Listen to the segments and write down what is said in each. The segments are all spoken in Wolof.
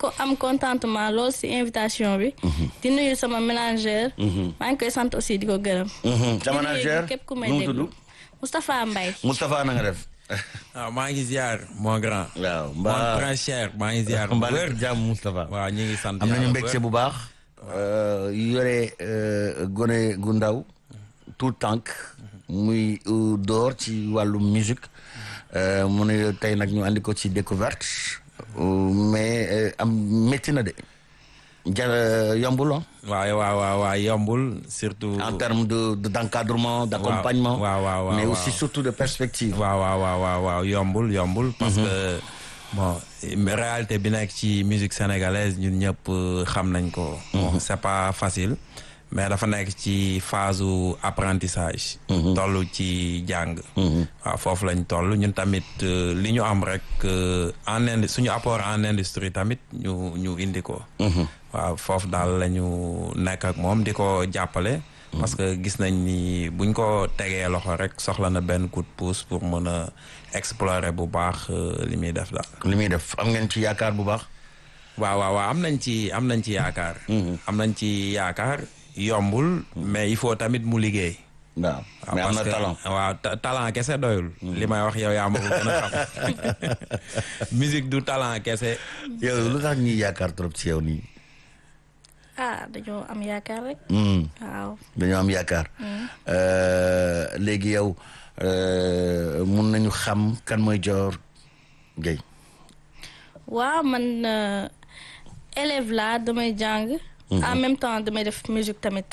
ko am contentement lool si invitation bi. di nuyu sama ménageur. maa ngi koy sant aussi di ko gërëm. sa manager képp ku may nu mu déglu tudd Moustapha Mbaye. Moustapha na nga def. waaw maa ngi ziar mon grand. waaw mon mbaa grand cher maa ngi ziar. bu mbaa wér nekk jàmm Moustapha. waaw ñu ngi sant am nañu yàlla bu mbégte wér. bu baax. yore gone gu ndaw tout tànk muy euh, door ci wàllu musique euh, mu ne tey nag ñu andi ko ci découverte euh, mais euh, am métti na de jar yombul ah. waaw waaw waaw waaw yombul surtout. en termes de de d'encadrement d'accompagnement waaw, waaw, waaw, mais waaw. aussi surtout de perspective. waaw waaw waaw waaw waaw yombul yombul. parce que bon réalité bi nekk ci musique sénégalaise ñun ñëpp euh, xam nañ ko. bon c'est pas facile. mais dafa nekk ci phase u apprentissage. toll ci jàng. waaw foofu lañ toll ñun tamit euh, li ñu am rek euh, en indi suñu apport en industrie tamit ñu ñu indi ko. waaw foofu daal la ñu nekk ak moom di ko jàppale. parce que gis nañ ni buñ ko tegee loxo rek soxla na benn coup de pouce pour mën a explorer bu baax euh, li muy def daal. li muy def am ngeen ci yaakaar bu baax. waaw waaw waaw am nañ ci am nañ ci yaakaar. am nañ ci yaakaar yombul. mais il faut tamit mu liggéey. waaw waaw mais am na parce que- talent. waaw ta- talent kese doyul. li may wax yow yaa ma ko gën a xam. musique du talent kese. yow lu tax ñuy yaakaar trop ci yow nii. ah dañoo am yaakaar rek. Hmm. waaw. dañoo am yaakaar. Euh, léegi yow euh, mun nañu xam kan mooy Dior Gueye. waaw man euh, élève laa damay jàng. en même temps damay def musique tamit.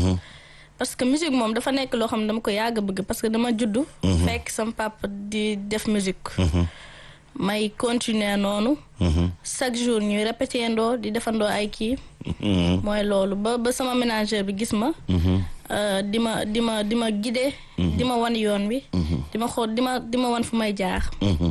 parce que musique moom dafa nekk loo xam ne dama ko yàgg a bëgg parce que dama juddu. fekk sama papa di def musique. may continuer noonu. chaque jour ñuy répété ndoo di defandoo ay kii. mooy loolu ba ba sama ménageur bi gis ma. euh, di ma di ma di ma guider. di ma wan yoon wi. di ma xool di ma di ma wan fu may jaar.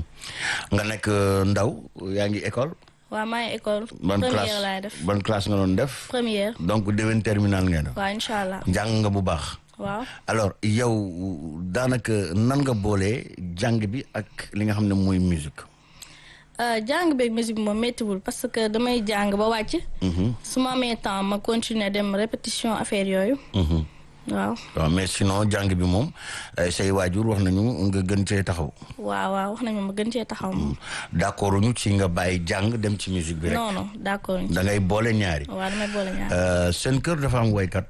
nga nekk euh, ndaw yaa ngi école. waaw maa ngi école. ban première classe laay def ban classe nga doon def. première. donc déwén terminal ngeen def. waaw incha allah jàng nga bu baax. waaw. alors yow daanaka nan nga boolee jàng bi ak li nga xam ne mooy musique. Euh, jàng beeg musique moom méttiwul parce que damay jàng ba wàcc. su ma amee temps ma continuer dem répétition affaire yooyu. waaw waaw mais sinon jàng bi moom eh, say waajur wax nañu nga gën cee taxaw. waaw waaw wax nañu ma gën cee taxaw moom. d'accord ñu ci nga bàyyi jàng dem ci musique bi rek. non non d'accord. da ngay boole ñaari. waaw damay boole ñaar Euh, seen kër dafa am woykat.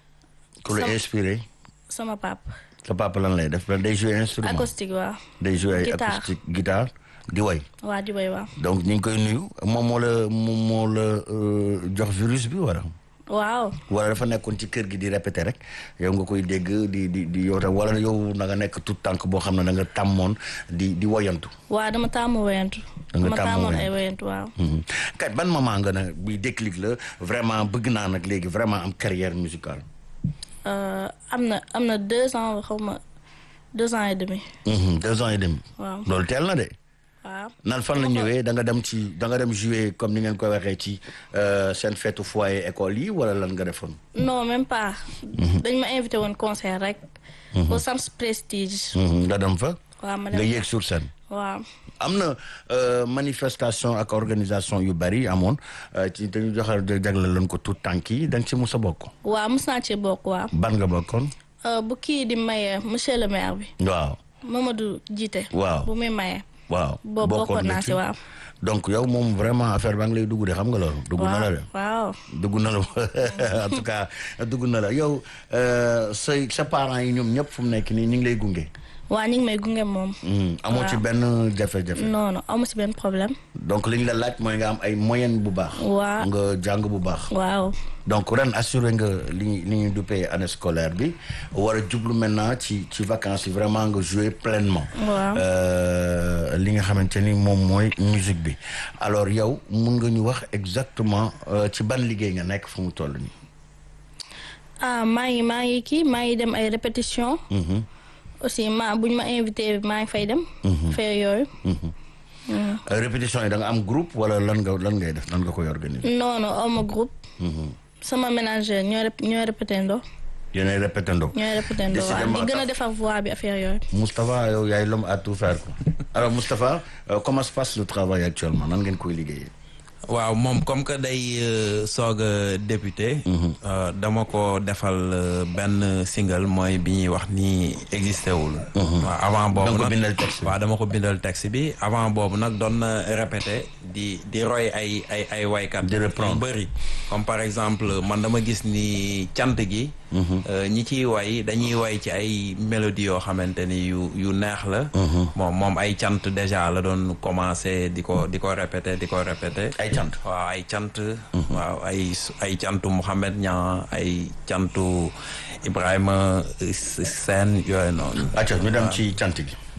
ku la Sam- inspiré. sama pap sa papa lan lay def day jouer instrument. acoustique waaw. day jouer ay Guitare. acoustique guitare di woy. waa di bay waaw. donc ñu ngi koy nuyu moom moo la moom moo la euh, jox virus bi wala. waaw wala dafa nekkoon ci kër gi di répéter rek yow nga koy dégg di di di yow tam wala yow na nga nekk tout tànk boo xam ne da nga tàmmoon di di woyantu. waa dama taamu woyantu. Da nga dama taamu taamoon woyantu. ay woyantu waaw. Mhm. kat ban moment nga ne bi déclic la vraiment bëgg naa nag léegi vraiment am carrière musicale. Euh, am na am na deux ans xaw ma deux ans et demi. Mhm, deux ans et demi. waaw loolu teel na de. waaw. nan fan la ñëwee da nga dem ci da nga dem jouer comme ni ngeen koy waxee ci euh, seen feetu foyer école yi wala lan nga defoon. non même pas. dañ ma invité woon concert rek. au Sams Prestige. Mhm, nga dem fa. waaw ma nga dem yéeg sur scène. waaw. am na euh, manifestation ak organisation yu bari amoon euh, ci dañu joxe jagle leen ko tout tànk yi da nga ci mus a bokk. waaw mos naa cee bokk waaw. ban nga bokkoon. Euh, bu kii di maye monsieur le maire bi. waaw Mamadou Jité. Waaw. bu muy maye. waaw. boobu bokkoon naa ci waaw. donc yow moom vraiment affaire baa ngi lay dugg de xam nga loolu. dugg na la de. waaw. dugg na la en tout cas dugg na la yow euh, say sa parents yi ñoom ñëpp fu mu nekk nii ñu ngi lay gunge. waa ñu ngi may gunge moom. Hmm, amoo ci Waaw. benn jafe-jafe. non non amu si benn problème. donc li ñu la laaj mooy nga am ay moyenne bu baax. Waaw. nga jàng bu baax. waaw. donc ren assuré nga li li ñuy duppee année scolaire bi war a jublu maintenant ci ci vacances yi vraiment nga jouer pleinement. Waaw. Euh, li nga xamante ni moom mooy musique bi alors yow mun nga ñu wax exactement euh, ci ban liggéey nga nekk fu mu toll nii. ah maa ngi maa ngi kii maa ngi dem ay répétition aussi ma bu ñu ma invité maa ngi fay dem. fee yooyu. Euh, répétition yi da nga am groupe wala lan nga lan ngay def lan nga koy organiser. non non aw ma groupe. sama ménageur ñooy rép ñooy répété ndoo. yéenay répétando. ñooy répété ndoo waaw Décidément, di gën a tax- defar voix bi affaire yooyu. Moustapha yow yaay l'homme à tout faire quoi. alors Moustapha euh, comment se passe le travail actuellement nan ngeen koy liggéeyee. waaw moom comme que day euh, soog a débuté. euh, dama ko defal euh, benn single mooy bi ñuy wax ni existé wul. waaw avant boobu Donc, nag bindal texte bi. waaw dama ko bindal texte bi avant boobu nag doon na répété di di roy ay ay ay waykat. Di reprendre. yu bëri comme par exemple man dama gis ni cant gi. euh, ñi ciy way dañuy way ci ay mélodies yoo xamante ni yu yu neex la. bon moom ay cant déjà la doon commencé di ko di ko répété di ko répété. ay cant waaw ay cant waaw ay ay cantu Mouhamed Niang ay cantu Ibrahima Sène yooyu noonu acca ñu dem ci cant gi